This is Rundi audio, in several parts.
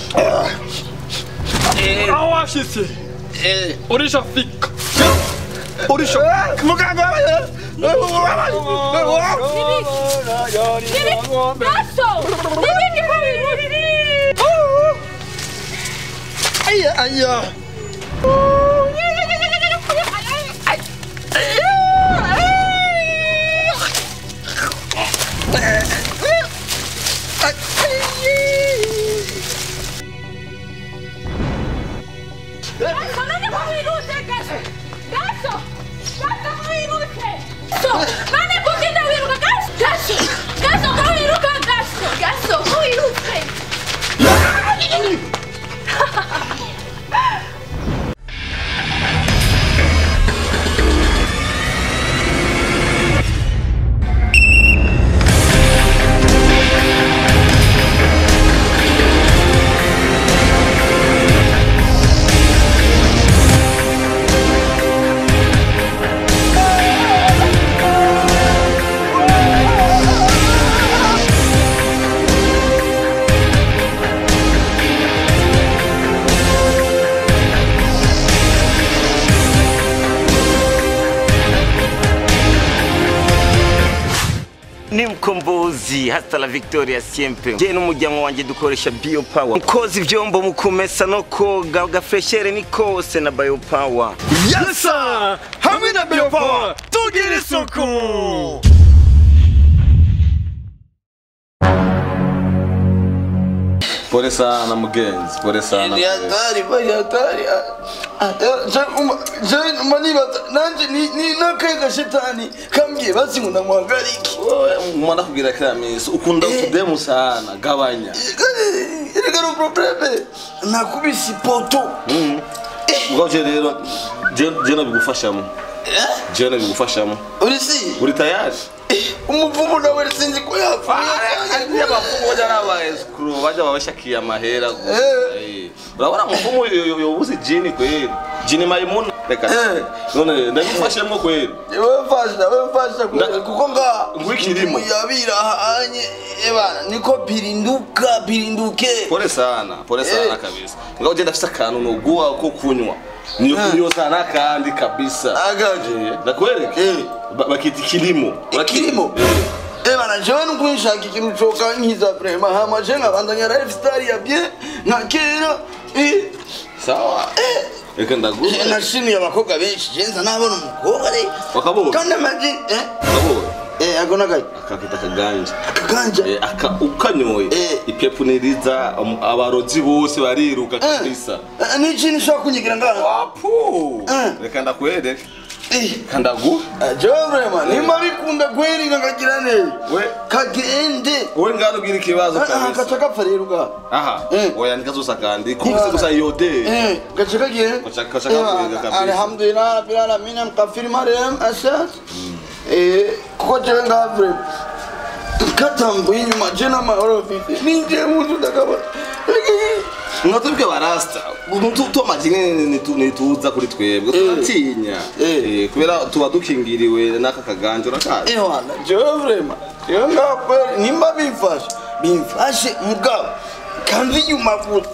aho washitse Eh, urishafika urisha muganga Naso! Nibindi ko bintu aya aya Naso, none ko wirutse gaso! Gaso! Gaso ko wirutse! So, none ko ugenda wiruka gaso! Gaso! Gaso ko wiruka gaso! Gaso ko wirutse! ni mkombozi hasta la victoria siempre je n'umuryango wanjye dukoresha bio power mukoza ivyombo mu kumesa no koga gafreshere ni kose na bio power yesa hamwe na biopower tugira isuku Pole sana mugenzi, pole sana. ni hatari bari hatari manibaza nanje ni- ni nakaye gashetani kambwiye basi ngo ndamwagarike Wewe mwana kugira kila misi ukunda utudemu sana gabanya. erega no probleme nakubise ipoto Ubwo je rero je je nabigufashamo. Je nabigufashamo. uri si Uri tayari? umuvumu nawe sinzi ko yapfuye abafumu bajya n'aba escrow bajya babashakiye amahera Eh. urabona mufumu yobuze jini kweli jini mayimuna reka Eh. none ndabifashemo kweli wemfasha wemfasha Nda- kuko nga Ngwikirimo. yabira hanye ebana niko pirinduka pirinduke pole sana pole sana Eh. kabisa ngao je ndafise akantu noguha ko kunywa niyo niyo sana kandi kabisa agaje Eh, ndakwereke Eh. Ba- bakita ikilimo Ikilimo? Eh. ebana jewe nukunshaka ikintu cokankiza vrema hama je nkabandanya lifestyle ya bien nka kera eh, sawa reka eh, ndaguha nashimiye abakobwa benshi je nza nabona umukobwa re wakabonye kandi amaji eh wakabonye eh ako nagaye akakita akaganja akaganja Eh, aka ukanyoye Eh. ipepu niriza um, abarozi bose bariruka kabisa Eh, ni ikintu ushobora kunyigira ngaha wapu Eh. reka ndakwereke Eh, kandagu eh, jewe vrema nimba bikunda kweri kakagira neza we kagende wowe ngano ugira ikibazo Ah, ah, kabisa gaca gapfa rero ngaha aha Eh. oya nikazosa kandi kumvise gusa yode Eh, gaca kagiye Gaca- gaca kakwega kabisa. alhamdulillah rabbil alamin mkafiri mariam asas eh kuko jewe ngaha vrema katambuye inyuma je n'amahoro mfite ninjiye mu nzu ndakabona mwatubwe barasta tuamaji nituza kuri twebwe turatinya Eh. Eh, kubera tuba dukingiriwe n'aka kaganja urakazi ewana jewe vrema jewe ngaha kweri nimba bimfashe bimfashe mugabo kamva inyuma gusa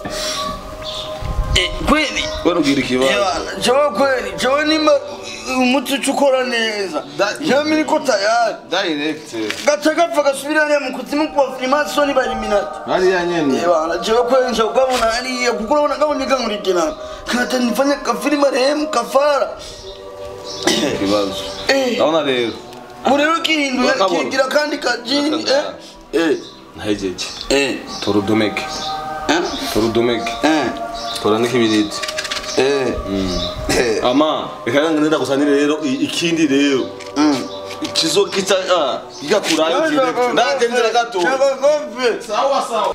Eh, kweli kubera ugira ikibazo Ewana, jewe kweli jewe nimba umuti uca ukora neza Da- jewe miriko tayari direct gaca gapfa gasubira hariya mu kuzimu kuba frimasoni bariminati hariya nyene Ewana, jewe kweli nja kukabona hariya kuko urabona kaboneka nkurikirana kata nifanye kafilima rehemu kafara ikibazo Eh. ndabona rero ubu rero kihinduye Wakabona. kigira kandi kajini eh Wakabona. eh ntahejeje eh tora udumeke eh tora udumeke eh tora n'ikibiriti eh eh ama reka ngenda gusanire rero i- ikindi rero mm kizo kita ah gikakurayo direct ndagendera gato Shaka kofi. sawa sawa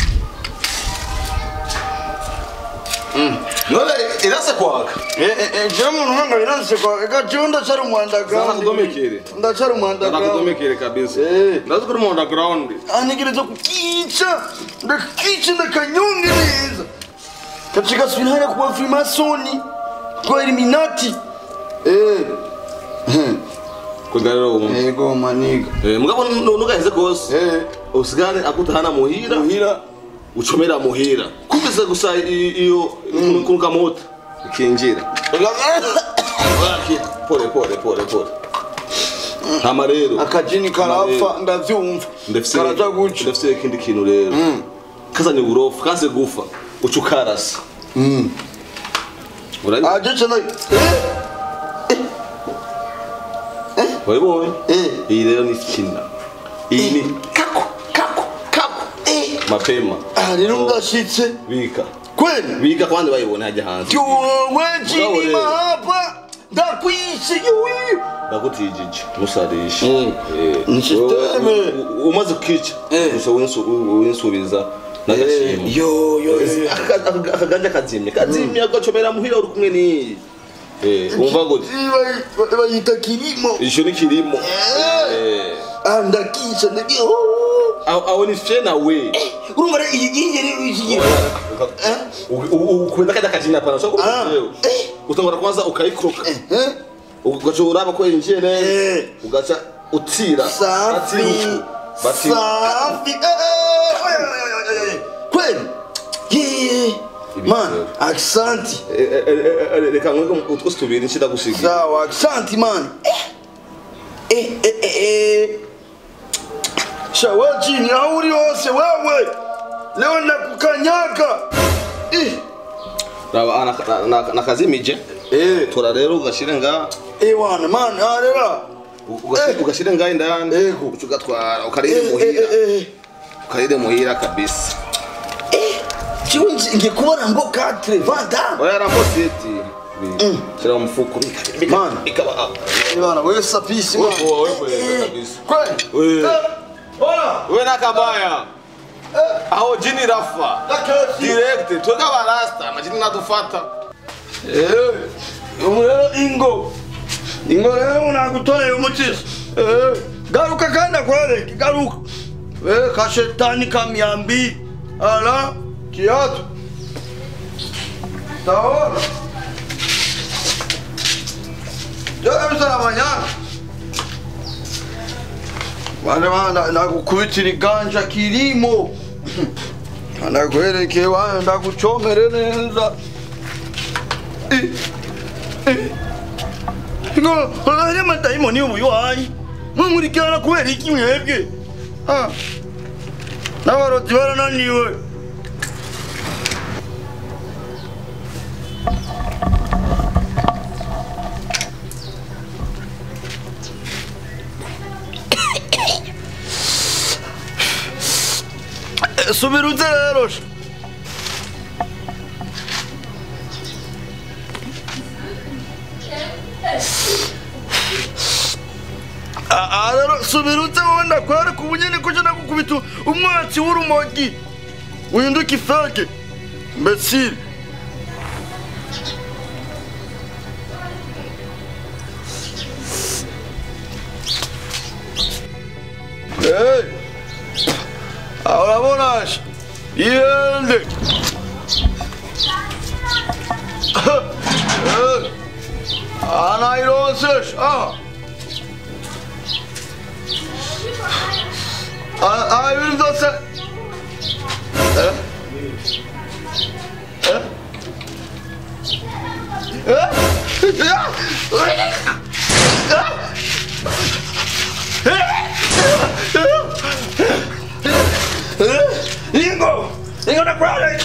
none irase kwaka jewe muntu nanga biranse kwa ega jewe ndacara umwanda Zana kudomekere. ndacara umwanda ndakudomekere kabisa Eh. ndazi kuri mu underground anigiriza kukica ndakica ndakanyonge neza katika swinhaya kuwa frimasoni kwa eliminati eh kugira rero umuntu ego maniga eh mugabo nugaheze kose eh usigane akutahana muhira muhira ucomera muhira kumvise gusa i- iyo kunuka mota ikinjira Waki, pole pole pole pole hama rero akajini karapfa ndavyumva ndafise karaja guca ndafise ikindi kintu rero kazanye uburofu kaze gufa uca ukarasa urabi aje cana wabibonye Eh. iyi rero ni kina iyi ni kako kako kako eh mapema ah rero ndashitse bika kweli bika kwandi bayibone hajya hanze yowe jini Bravo, mahapa ndakwishe yowe ndakutijije musarisha Mm. Eh, Ni systeme. wewe, u- u- umaze kukica Eh. gusa winsu- u- winsubiza n'agashimwe yo yo yo. Aka- aka- akaganja kazimye kazimye agacomera muhira uri kumwe n'iyi Eh, umva gute Iba- bayita kirimo ico ni kirimo Eh. Eh. ah ndakisha ndagiye aho aho ni fye nawe urumva rero iyi iyi rero iki ukubenda kajya kajina pana so Ah. utangura kwanza ukayikroka eh ugaca uraba ko yinjiye neza Eh. ugaca utira safi atiruku bati safi eh, eh, oya, oya, oya, oya, oya. kweli Yee. man Ibitero. aksanti Eh, eh, eh, eh, reka nkwe utwo tubiri nshida gusiga sawa aksanti man eh eh eh eh sha we jini aho uri hose wewe leo nakukanyaga eh raba ah, na- na- nakazimije eh tora rero ugashire nga eh wana man arera ugashire- Eh. ugashire nga indani Ego. uca ugatwara ukarire eh eh muhira eh eh ukarire muhira kabisa Chiwe ngiye kubona ngo katre vanda oya rambo seti shira mu mufuko Man. ikaba ah. Bana wewe sapisi man Wewe- wewe kweli kabisa kweli Wewe. Eh, Bora we nakabaya aho jini rafa Dakasi. direct twega barasta amajini nadufata Eh, ubu rero ingo ingo rero nagutoreye umutisha Eh, garuka kandi akwereke garuka we kashetani kamyambi ala kiatu taona jabisarabanyana bane bana ndagukubitira iganja kirimo ndakwereke bana ndagucomere neza Eh, eh. ngo ari amadayimoni y'ubuywanyi mumurikirana kubera iki mwebwe Ah, n'abaroti barananiwe Eh, subira uze rero sha. aha rero subira uze wowe ndakwereka ubunyene kuja ndagukubita umwatsi w'urumogi uhinduka ifeke mbesire Hey! Aha urabona sha ihende Eh, aha nayironse sha aha Aha aha ibintu byose Eh? Eh? Ingo! Ingo na brother!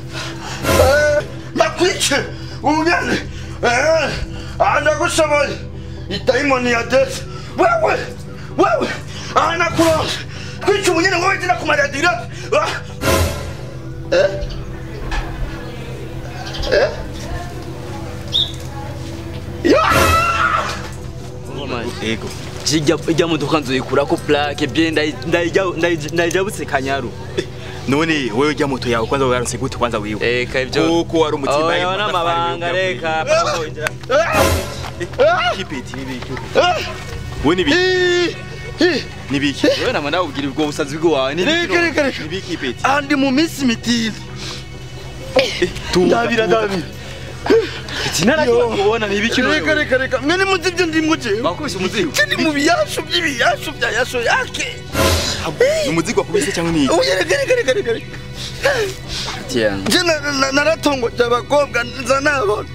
Nakwice! Ungane! Ndagushoboye! Idayimoni ya desi! Wewe! Wewe! Anakuronse! Kwica umunyene ngo wese nakumarira direct! Eh? Eh? ego jijya ijya modoka nzoyikurako plaque bien ndayijabutse kanyaru none wewe ujya moto yawe kwanza waronse gute kwanza wiwe Eka ibyo kuko wari umutima oya n'amabanga reka pambo injira kipeti nibiki we nibiki nibiki wewe nama ndawubwira ubwo busazi bwawe Reka, reka, reka. nibiki peti andi mu minsi mitini ndabira ndabira sinarakiba kubona nibiki reka reka reka mwe nimuzi ibyo ndimwo jewe bakubise umuzigo ndi mu biyashu by'ibiyashu bya yasho yake ni umuzigo wakubise cyangwa ni iki Oya reka reka reka reka reka. tiyango Je na- na- naratongoje abakobwa nza nabona.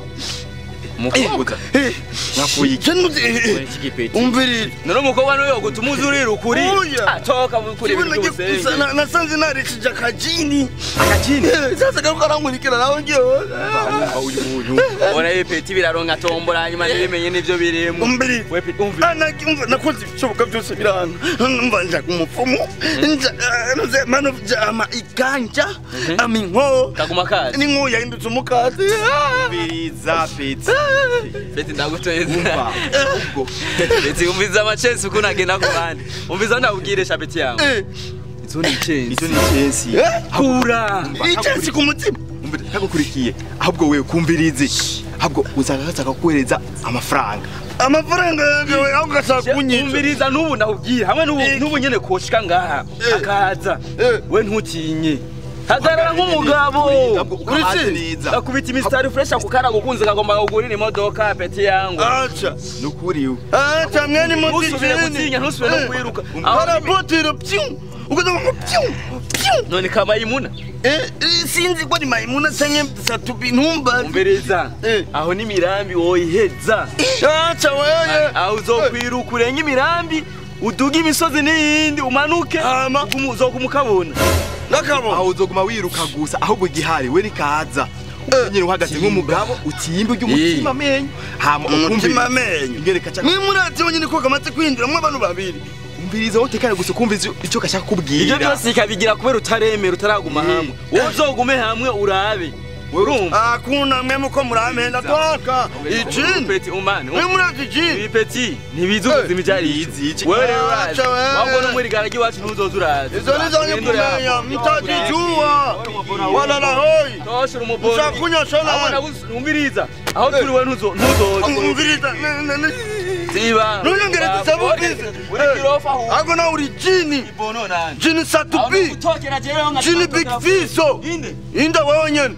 umukobwa Eh, nakuye iki je nuzi eh, iki gipeti umvirire. none umukobwa niwe yogutuma uza urira ukuri Oya. Ah, toka kuri Kibona ibintu gusa by'ubusenge na- nasanze narishije akajini. akakini Eh, Sasa garuka arankurikira nawe ngiye. umva uyu muntu ubona ibipeti biraronka tombora hanyuma ntibimenye n'ibyo birimo Umvirire. we pe- umva Ana umva nakoze ibishoboka byose biranga. Umva nja kumupfumu. Nja eh, nuze mano jama iganja. Aminko. kaguma kazi Ninko yahindutse umukati. Ah. biriza peti beti ndaguteza umva ubwo beti umviza amacesi uko nagenda ku bandi umviza ndakubwire shabeti yawe Eh, izo ni icyenzi icyo ni icensi eh, kura Icyatsi ku mutima. umva ntagukurikiye ahubwo wewe kumvirize ahubwo uzaga gashaka kuhereza amafaranga Amafaranga yawe aho gashaka kunyica. umviriza n'ubu ndakubwira hamwe n'ubu Eh. n'ubu nyene koshika ngaha Eh. akaza Eh. we ntutinye hagarara nk'umugabo Uretse? neza akubita imisitari fresh akukara gukunze kagomba kugurira imodoka peti yangu Acha. nukuri Acha mwene muti ntusubire gutinya ntusubire no kwiruka Aho Para ni- botero pyu. Ukaza ngo pyu. Pyu. none kabayimuna Eh, eh, sinzi ko ni maimuna canke satubi ntumba. umviriza Eh. aho ni mirambi woyiheza Acha wewe. aho uzokwiruka urenge imirambi uduga imisozi n'iyindi umanuke Hama. umu- uzoguma ukabona Nakabo. aho uzoguma wiruka gusa ahubwo igihari we nikaza nyine uhagaze nk'umugabo utimba ujya amenyo hama Umutima amenyo. ingereka cyangwa Mwe murazi wenyine ko kamaze kwinjiramwo abantu babiri. umviriza wowe utekane gusa ukumva icyo gashaka kubwira ibyo byose ikabigira kubera utaremera utaraguma hamwe wowe uzogume hamwe urabe urumva Hakuna mwe muko muramenda toka. Ijini. peti umane Mwe murazi ijini. ibipeti ntibizi ubuzima ibyo ari Bizi iki? wewe rero urazi Acha wewe. wabona umwirigara ry'iwacu ntuzoza urazi Izo ni zonye kumenya mtajijua. Wala la hoi. toshira umuboro Ushakunywa sana. abona umviriza aho turi we ntuzo- ntuzoza Umviriza. ne- ne- ne- siba Ntunyongere dusabukize. uri kirofa aho Ako na uri jini. ibono nani Jini aho satubi. gutokera jewe nka Jini big fiso. inde Inda wewe nyene.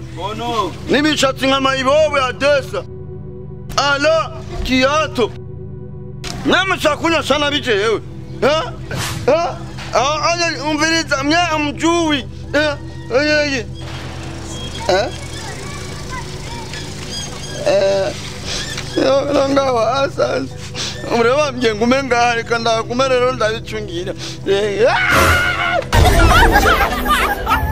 bono N'imishatsi nka mayibobo ya desa. Ala kiato. Mwe mshakunywa sana biche yewe. Ha? Ha? Ah, aya umviriza mwe amjui. Eh? Aya ye. Eh? Eh. Yo nangawa asas. Mureba mje ngume ngahari kanda kumerero ndabicungira. Eh. ah!